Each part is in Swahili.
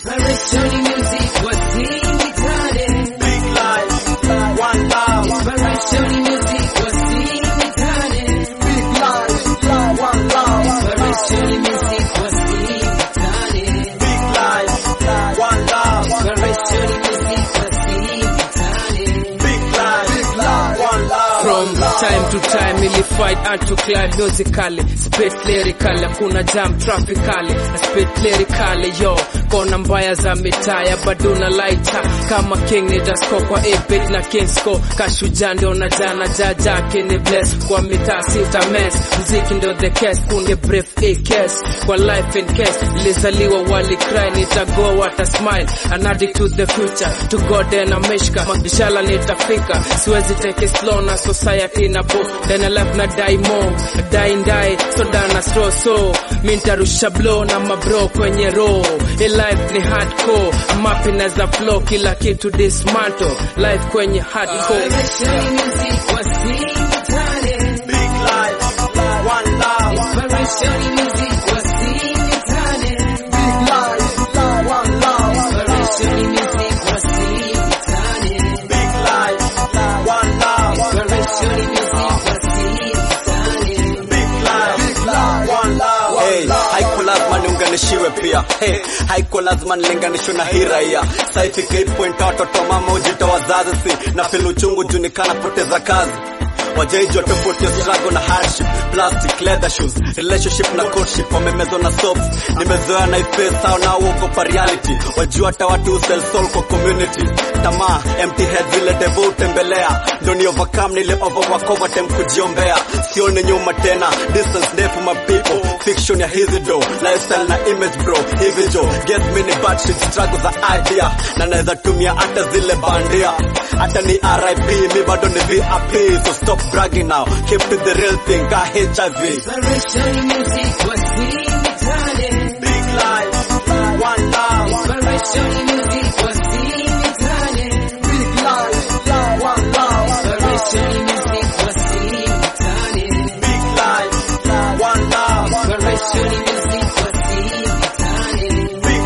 Inspiration music wasimtane. Big life, one love. Inspiration music wasimtane. Big life, one love. Inspiration music wasimtane. Big life, one love. Inspiration music wasimtane. Big life, one love. From time to time ili fight art to climb musically spit lyrically hakuna jam traffically na spit lyrically yo kona mbaya za mitaya bado na lighter kama king nitasko kwa 8 na kingsco kashuja ndio na jana jaja kini bless kwa mitaa sita mess mziki ndio the case kunge brief a case kwa life in case nilizaliwa wali cry nitago wata smile an addict to the future to god and ameshka inshallah nitafika siwezi take it slow na society na bo then I life na die more die and die so dana slow so mi nitarusha blow na mabro kwenye row hii life ni hardcore I'm up as a flow kila kitu dismantle life kwenye hardcore Inspiration music wasimtane. Big life, one love. Inspiration music wasimtane. Big life, one love. Inspiration music wasimtane. Big life, one love. Inspiration music wasimtane. Big life, one love. Hey, haiko lazima niunganishiwe pia. Hey, haiko lazima nilinganishwe na hii raia. Saifika hii point watoto mama ujita wazazi si na feel uchungu juu nikana poteza kazi wajaijwa tofauti ya struggle na hardship plastic leather shoes relationship na courtship wamemezwa na soaps nimezoea na ife sao na uogopa reality wajua hata watu sell soul kwa community tamaa empty head vile devo utembelea ndo ni overcome nile overwork overtime kujiombea sione nyuma tena distance ndefu my people fiction ya hizi do lifestyle na image bro hivi jo guess me ni bad shit struggle za idea na naweza tumia hata zile bandia hata ni RIP mi bado ni VIP so stop bragging now keep to the real thing ka HIV Inspiration music wasimtane. big life one love Inspiration music wasimtane. big life one love Inspiration music wasimtane. big life one love Inspiration music wasimtane. big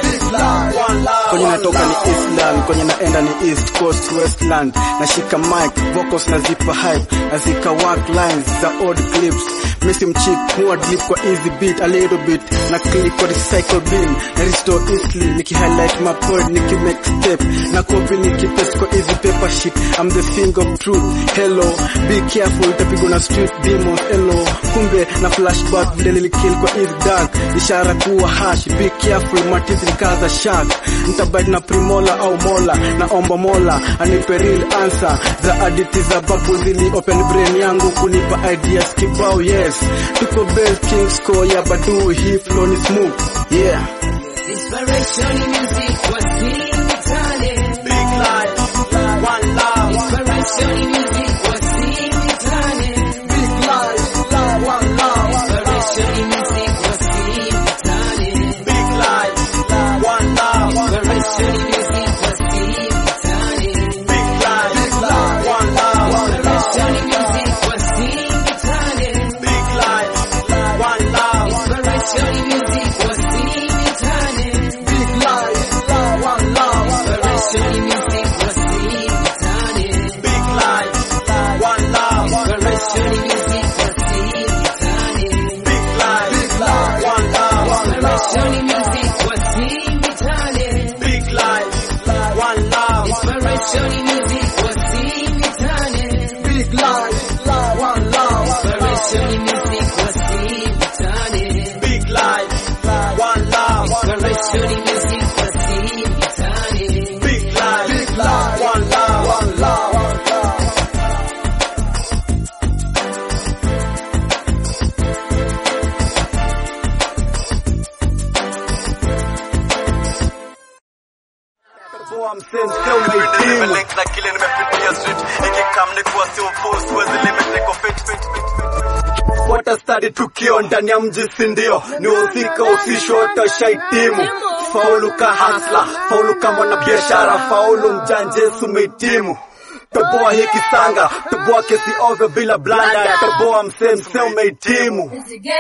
life one love kwenye natoka ni Eastland, kwenye naenda ni East Coast Westland. Nashika mic, vocals nazipa hype, nazika work lines za old clips. Missy mchip, huwa drip kwa easy beat, a little bit, na click kwa recycle bin, na restore easily, niki highlight my point, niki make step, na copy niki paste kwa easy paper sheet. I'm the thing of truth, hello, be careful, itapigwa na street demons, hello. Kumbe na flashback vile nilikill kwa easy dark, ishara kuwa hash, be careful, matizi nikaza shark nitabadi na primola au mola naomba mola anipe real answer za aditi za babu zili open brain yangu kunipa ideas kibao yes tuko bell kings ko ya badu hii flow ni smooth yeah Inspiration music wasimtane. big life one love Inspiration music wasimtane. big life one love Inspiration music wasimtane. big life one love Inspiration music wasimtane. big life one love Inspiration music wasimtane. big life one love Inspiration music wasimtane. big life one love Inspiration music wasimtane. big life one love Inspiration music wasimtane. big life one love Inspiration music wasimtane. big life one love Inspiration music wasimtane. big life one love Inspiration music wasimtane. big life one love Inspiration music wasimtane. big life one love one love Boa msema sio umehitimu na kile nimepitia street ikikam ni kuwa sio full siwezi limit niko fit fit fit fit Fuata study tukio ndani ya mji si ndio ni uhusika usisho utashahitimu faulu ka hasla faulu ka mwanabiashara faulu mjanje sumehitimu toboa hii kisanga toboa kesi ovyo bila blanda toboa msee msee umehitimu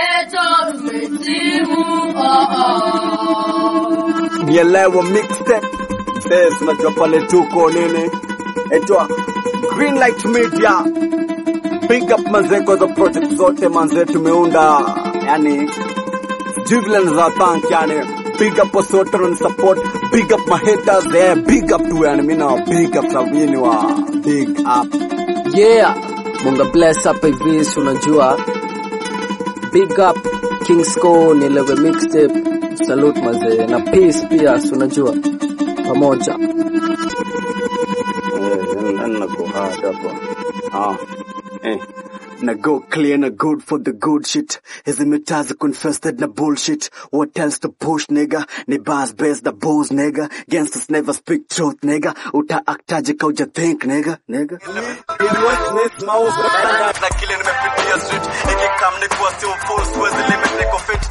nielewa mixtape Yes, unajua pale tuko nini etwa Greenlight Media big up manze kwa hizo project zote manze tumeunda yani sijui vile naza thank yani big up wasote na support big up my haters yeah big up tu yani mimi na big up sabini wa big up yeah munga bless hapa hivi si unajua big up kingsco nielewe mixtape salute mazee na peace pia si unajua pamoja na go hard hapo ah eh na go clear na good for the good shit hizi mitaa ziko infested na bullshit what else to push nigga ni bars based the bulls nigga gangsters never speak truth nigga uta actaje ka uja think nigga nigga na kile nimepitia street ikikam ni kuwa still full siwezi limit niko fit